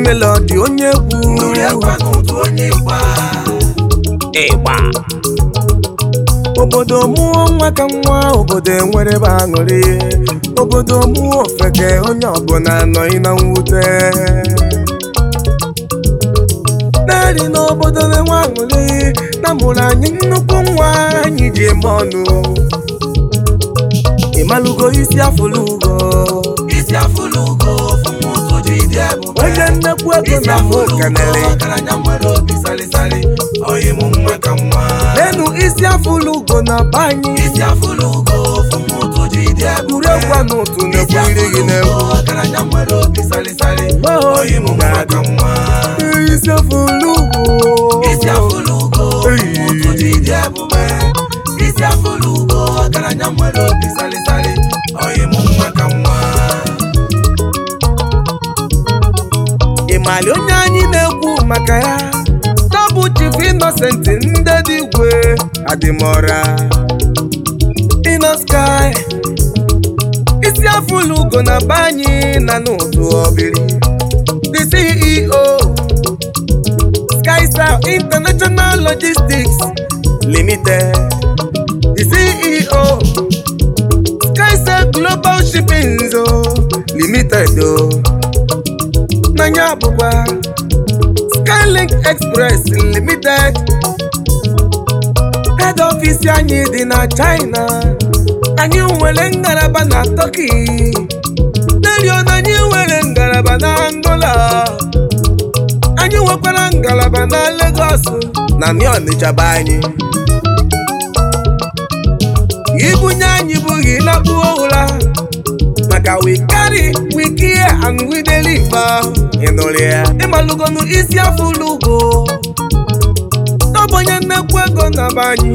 melodi onye egwu ndụrụ egwu n'ụtụ onye ịgba ịgba obodo mụọ nwa ka nwa obodo enwere ebe aṅụrị obodo mụọ ofeke onye ọbụla anọghị na mwute naanị n'obodo na-enwe aṅụrị na mụrụ anyị nnukwu nwa anyị ji eme ọnụ ịmalụgo isi afụlụ ugo isi afụlụ ugo fụmụ ụtụ ji dị ebube onye nnekwu ego isi na mụ afụlụ ugo kanere ọgaranya nwere obi salịsalị oyi mụ nwa ka nwa lenu isi afụlụ ugo na be anyị isi afụlụ ugo fụmụ ụtụ ji dị ebube egwuregwu a n'ụtụ isi na-ekwu iri gị afụlụ ugo n'egwu ọgaranya nwere obi salịsalị Oh, oyi mụ nwa ka nwa isi afụlụ ugo isi afụlụ ugo Hey. fụmụ ụtụ ji dị ebube isi afụlụ ugo ọgaranya nwere obi salịsalị oyi mụ nwa ka nwa ịmali onye anyị na-ekwu maka ya tabụ chief innocent ndị dị igwe adịmọra ino sky isi afụlụ ugo na be anyị na n'ụtụ ọbịrị the ceo skystar international logistics limited the ceo skystar global shipping zo limited o n'anya bụkwa skylink express limited head office anyị dị na china anyị nwere ngalaba na turkey nerio na anyị nwere ngalaba na angola anyị nwekwara ngalaba na lagos na n'ọnịcha be anyị ibunye anyị bụghị lakpuo ụra maka we carry we care and we deliver ịnụrụ ya ịmalụgonu isi afụlụ ugo n'ọbụnye nnekwu ego na be anyị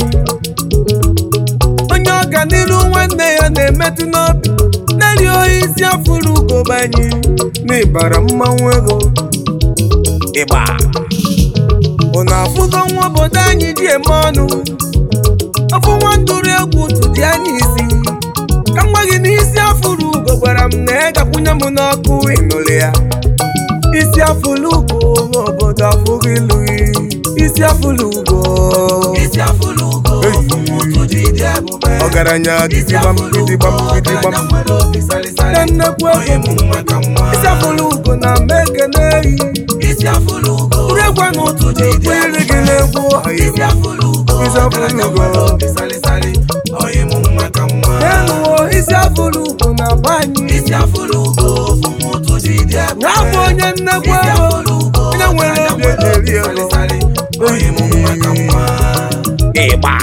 onye ọganiru nwanne ya na-emetụ n'obi na-eri isi afụlụ ugo be anyị n'ịbara mmanwụ ego ịgba ụnụ afụgo nwa obodo anyị ji eme ọnụ ọfụ nwa ndụrụ egwu tụdị anyị isi ka m gwa gị n'isi afụrụ ugo gwara m na ị gakwunye m n'ọkụ ịnụrụ ya isi afụrụ ugo n'obodo afụghị lụghị isi afụrụ ugo isi afụlụ ugo fụmụ ụtụ ji dị ebube ọgaranya isi gidigbam afụlụ ugo gidigbam gidigbam ọgaranya nwere obi salịsalị na nnekwu oyi ego mụ nwa ka nwa isi afụrụ ugo na mekene eyi isi afụlụ ugo egwu n'ụtụ dị kwere gị n'egwu ọyị isi afụlụ ugo Isi afụlụ ọgaranya ugo. nwere obi salịsalị oyi mụ nwa ka nwa n'enuwo isi afụrụ ugo na be anyị isi afụlụ ugo fụmụ ụtụ ji dị ebube na-abụ onye nnekwu isi ego afụlụ ugo onye nwere ọgaranya obi nwere obi ejeri ego salịsalị oyi mụ nwa ka nwa ịgba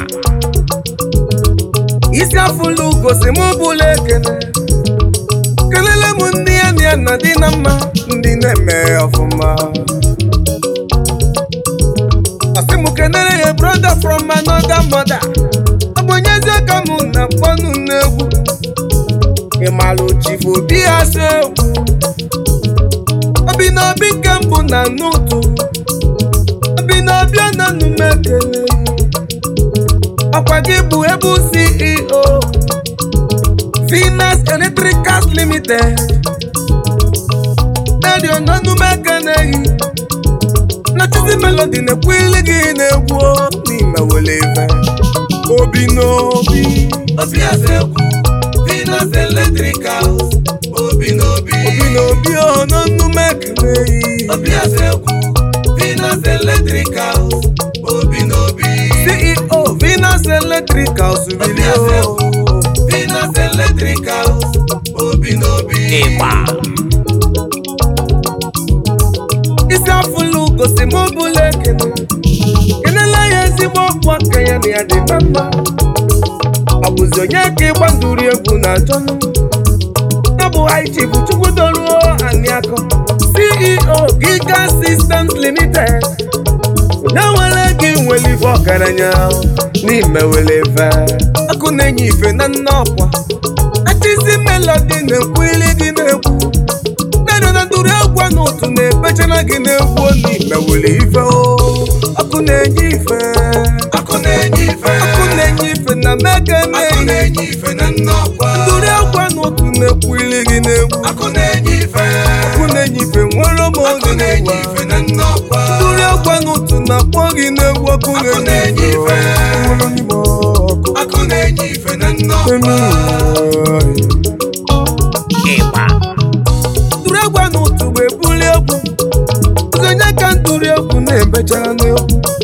isi afụlụ gosi m bụla ekele kelele m ndị ya na ya na dị na mma ndị na-eme ọfụma asị m kenere ya brother from another mother ọ bụ onye ezi aka m na mkpọnụ n'egwu ịmalụ chifu obi ya so egwu obi na obi nke mbụ na n'ụtụ obi na obi ọ na nnume ekele ọkwa gị bụ ebu ceo Venus Electricals Limited redio n'ọnụme ekeneghị na Chizi Melody na-ekwu ili gị na-egwu n'ime wele ife obi n'obi obi eze ekwu Venus Electricals obi n'obi obi n'obi ọ n'ọnụme ekeneghị obi eze ekwu Venus Electricals obi n'obi CEO Venus Electricals Obi bilio eze ekwu Venus Electricals obi n'obi isi afụlụ gosi m bụla ekene kenela ya ezigbo ọkwa aka ya na ya dị na mma ọ bụzi onye ka ịgba ndụrụ egwu na achọnụ ya bụ haiti bụ chukwudoruo aniakọ ceo giga systems limited onye nwere gị nwere ife ọgaranya n'ime were ife ọkụ na-enye ife na nne ọkwa achizi melodi na-ekwu ili gị na-ekwu na na ndụrụ egwu n'otu na-ebechara gị na-egwu n'ime were ife o ọkụ na-enye ife akụ na-enye ife ọkụ na-enye ife na mega akụ na-enye na-enye ife na nnọkwa ndụrụ egwu n'otu na-ekwu ili gị na-egwu akụ na-enye ife ọkụ na-enye ife nwere m akụ oge na-enye gị n'egwu ọkụ Ọkụ na-enye na-enye ife ife. nwụrụ n'ime ọkụ ọkụ na-enye ife na nnọkwa ịgba tụrụ egwu a n'ụtụ bụ ebuli egwu onye ka ntụrụ egwu na-emechara n'egwu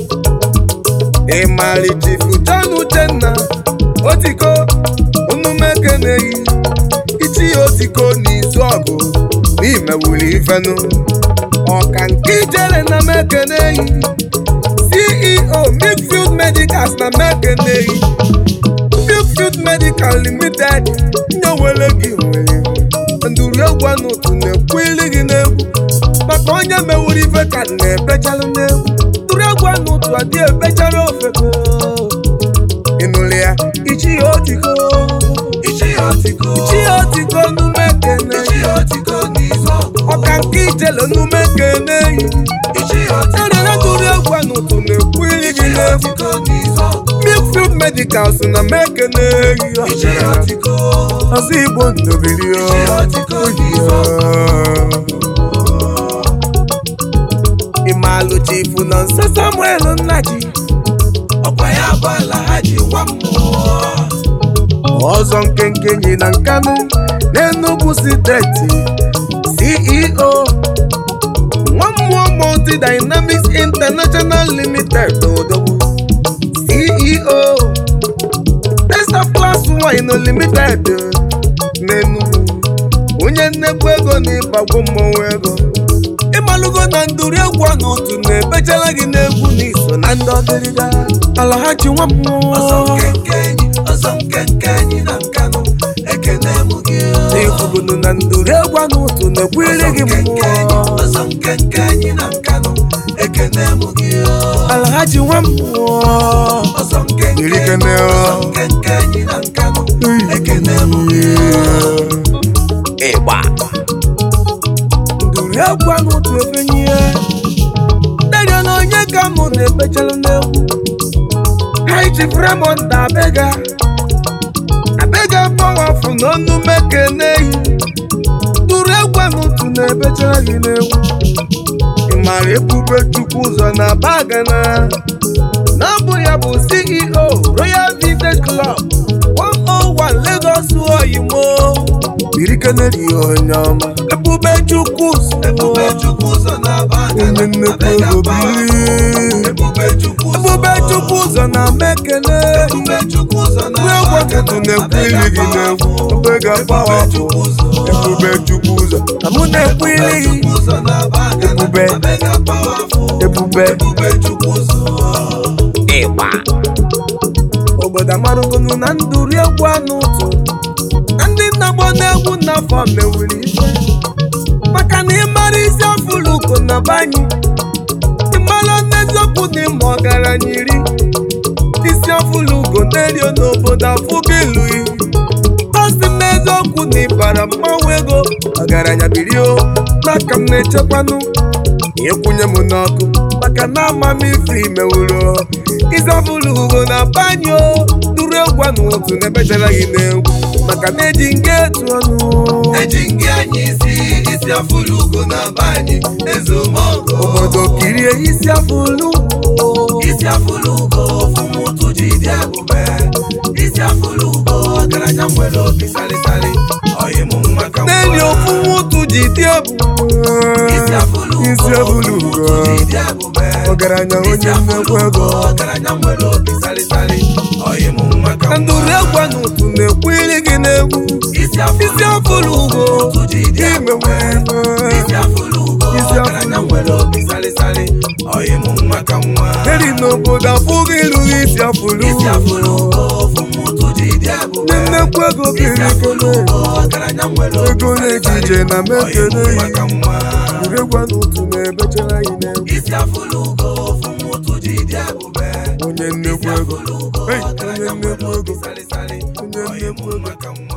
ịmali chifu John Uchenna otiko onumeke na-eyi ichi ya otiko n'izu ọgụ n'imewuli ifenu ọka nke ijere na meke na-eyi CEO Milkfield Medicals na meke na-eyi Milkfield Medical Limited nyewere gị nwere nduru egwu n'otu na-ekwu ili gị n'egwu maka onye mewuru ife ka na-ebechalụ n'egwu nduru egwu n'otu adị ebechara ofe ịnụrụ ya ichi ya otiko ichi ya otiko ichi ya otiko nume kene ichi ya otiko n'izu ọgụ ọka nke ijele nume kene yi ichi ya otiko erere nduru egwu n'otu na-ekwu ili gị ichi ya n'egwu otiko n'izu ọgụ Milkfield Medicals na mekene yi ichi ya otiko ọzọ igbo ndobiri ichi ya otiko n'izu ọgụ ịmalụ chifu na nso samuel nnaji ọkwa ya bụ ala ha ji nwa mmụọ ọzọ nkenke nyi na nkanụ n'enugwu steeti ceo nwa mmụọ multi dynamics international limited odogwu ceo testa class wine limited n'enugwu onye nnekwu ego na ịbagwo mmọnwụ ego ịmalụgo na ndụrụ egwu a n'otu na-ebechala gị n'egwu n'iso na ndị ọdịrịga ala ha ji nwa ọzọ mmụọ nkenke enyi ọzọ nkenke enyi na nkanụ ekene mụ gị n'ekwubunu na ndụrụ egwu a n'otu na-ekwere gị mmụọ ọzọ nkenke enyi na nkanụ ekene mụ gị ala ha ji nwa mmụọ ọzọ nkenke Iri kene ọ. ọzọ nkenke enyi na nkanụ ekene mụ gị ịgba ndụrụ egwu a n'otu efenye derio na onye ka mụ na-ebechala n'egwu High Chief Raymond abega abega pọwafụ na ọnụ mekeneyi ndụrụ egwu a n'otu na-ebechala gị n'egwu ịmara ebube chukwu ụzọ na bagana na ọ bụ ya bụ CEO Royal Vintage Club 101 Lagos oyimo biri kenedi onye ọma ebube chukwu ụzọ ebube chukwu ụzọ na-aba onye nnekwu abega ego pawa biri ebube chukwu ụzọ ebube chukwu ụzọ na mekene ebube chukwu ụzọ ndị egwu na-aba ọtụtụ na-ekwu ili gị n'egwu ebe ga-agbawa ebube chukwu ụzọ ebube chukwu ụzọ ka mụ na-ekwu ili gị chukwu ụzọ na-aba Ebube. abega pawa ebube ebube chukwu ụzọ ịgba obodo amarụgonu na ndụrụ egwu anụ ụtụ na ndị nna gbọ n'egwu n'afọ mewiri ife maka na ịmara isi afụlụ uko na banyị ịmara n'eziokwu na ịma ọgaranya iri isi afụlụ ugo n'erio n'obodo afụgo ilu osi m n'eziokwu na ịbara mmanwụ ego ọgaranya birio n'aka m na-echekwanụ ịkwụnye m n'ọkụ maka na amamife imewuro ịzọbụlụ ugo na banyo duru egwu a n'otu na-ebechara gị n'egwu maka na eji nga etu ọnụ eji ngị anyị isi isi afụlụ ugo na-aba anyị ezumọgọ obodo kirie isi afụlụ isi afụlụ ugo fụmụtụ ji dị ebube isi afụlụ ugo ọgaranya nwere obi salịsalị ọyịm nwa ka n'eli ofu nwụtụ ji dị isi afụlụ ebu isi ugo afụlụ ugo fụmụtụ ji dị ebube ọgaranya isi onye afụlụ nnekwu ugo ego ọgaranya nwere obi salịsalị ọyịm nwa ka na ndụrụ egwu a n'otu na-ekwu iri gị n'egwu isi isi afụlụ ugo fụmụtụ ji dị ebube imewe isi afụlụ ugo Isi ọgaranya afụlụ nwere obi salịsalị ọyịm nwa ka nwa eri n'obodo afụghị irughị isi afụlụ isi afụlụ ugo fụmụtụ ji dị ebube ndị nnekwu ego isi biri afụlụ ekele ugo ọgaranya nwere obi ego na-eji salịsalị ije na mekele ọyịm yi nwa ka nwa ndụrụ egwu a n'otu na-ebechara gị n'egwu isi afụlụ ugo fụmụtụ ji dị ebube onye isi nnekwu ego afụlụ ugo Hey, ọgaranya onye nwere nnekwu obi ego salịsalị onye ọyịm nnekwu ego nwa ka nwa